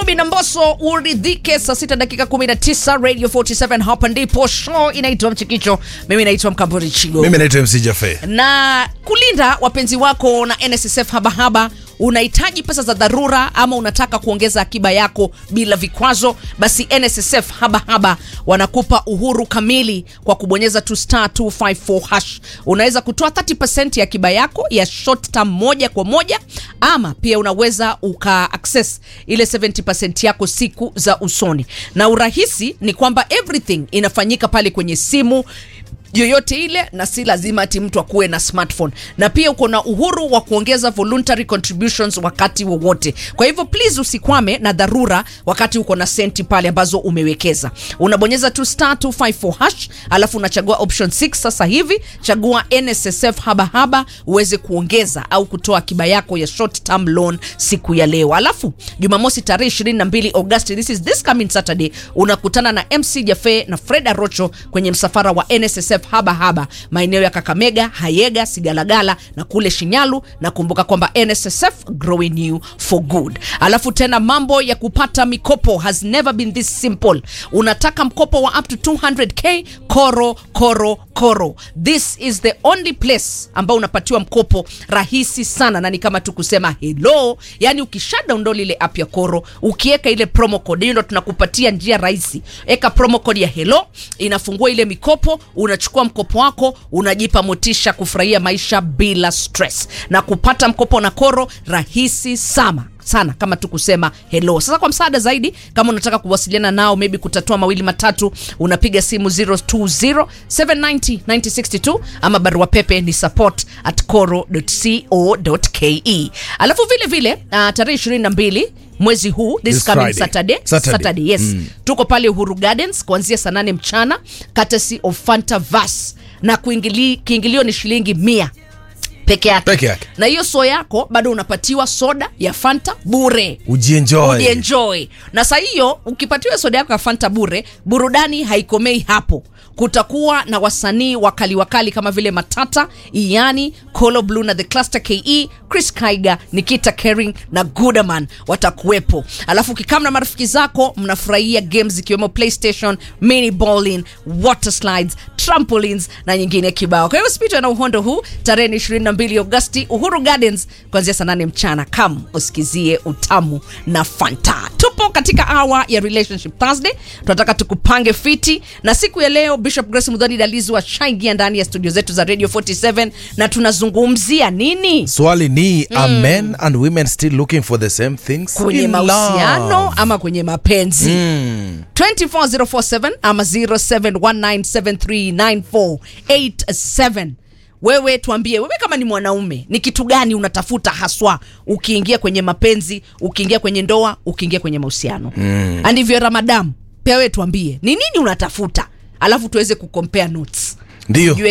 Kibe na Mbosso uridhike. Saa sita dakika 19 Radio 47, hapa ndipo show inaitwa Mchikicho. Mimi naitwa Mkamburi Chigo Mimi naitwa MC Jafe. na kulinda wapenzi wako na NSSF habahaba unahitaji pesa za dharura ama unataka kuongeza akiba yako bila vikwazo basi nssf habahaba wanakupa uhuru kamili kwa kubonyeza tu star 254 hash unaweza kutoa 30 ya akiba yako ya short term moja kwa moja ama pia unaweza uka access ile 70 yako siku za usoni na urahisi ni kwamba everything inafanyika pale kwenye simu yoyote ile na si lazima ati mtu akuwe na smartphone na pia uko na uhuru wa kuongeza voluntary contributions wakati wowote kwa hivyo please usikwame na dharura wakati uko na senti pale ambazo umewekeza unabonyeza tu star 254 hash alafu unachagua option 6 sasa hivi chagua nssf habahaba uweze kuongeza au kutoa akiba yako ya short term loan siku ya leo alafu jumamosi tarehe 22 agosti this is this coming saturday unakutana na mc jafe na fred arocho kwenye msafara wa nssf haba haba maeneo ya kakamega hayega sigalagala na kule shinyalu na kumbuka kwamba nssf growing you for good alafu tena mambo ya kupata mikopo has never been this simple unataka mkopo wa up to 200k koro koro koro this is the only place ambao unapatiwa mkopo rahisi sana na ni kama tu kusema hello yani ukisha download ile app ya koro ukiweka ile promo code hiyo ndo tunakupatia njia rahisi eka promo code ya hello inafungua ile mikopo unachukua mkopo wako unajipa motisha kufurahia maisha bila stress na kupata mkopo na koro rahisi sana sana kama tu kusema hello sasa kwa msaada zaidi kama unataka kuwasiliana nao maybe kutatua mawili matatu unapiga simu 020 790 962 ama barua pepe ni support at coro.co.ke alafu vile vile uh, tarehe 22 mwezi huu this, This coming Friday. saturday, Saturday. saturday yes mm. tuko pale uhuru gardens kuanzia saa nane mchana courtesy of fanta vas na kuingili, kiingilio ni shilingi mia peke yake Peke yake. na hiyo so yako bado unapatiwa soda ya fanta bure Ujienjoy. ujienjoy na saa hiyo ukipatiwa soda yako ya fanta bure burudani haikomei hapo kutakuwa na wasanii wakali wakali kama vile matata iani colo blue na the cluster ke chris kaiga nikita kering na gudaman watakuwepo alafu ukikam na marafiki zako mnafurahia games ikiwemo playstation mini bowling water slides trampolines na nyingine kibao kwa hivyo spitwa na uhondo huu tarehe ni 22 agosti uhuru gardens kuanzia saa 8 mchana kam usikizie utamu na fanta tupo katika awa ya relationship thursday tunataka tukupange fiti na siku ya leo bishop grace mudhani dalizi washaingia ndani ya studio zetu za radio 47 na tunazungumzia nini Swali ni are men and women still looking for the same things kwenye in mahusiano love? ama kwenye mapenzi mm. 24047 ama 0719739487 wewe tuambie wewe kama ni mwanaume ni kitu gani unatafuta haswa ukiingia kwenye mapenzi ukiingia kwenye ndoa ukiingia kwenye mahusiano mm. andivyo ramadam pia wewe tuambie ni nini unatafuta alafu tuweze kucompare notes Ndio. Tujue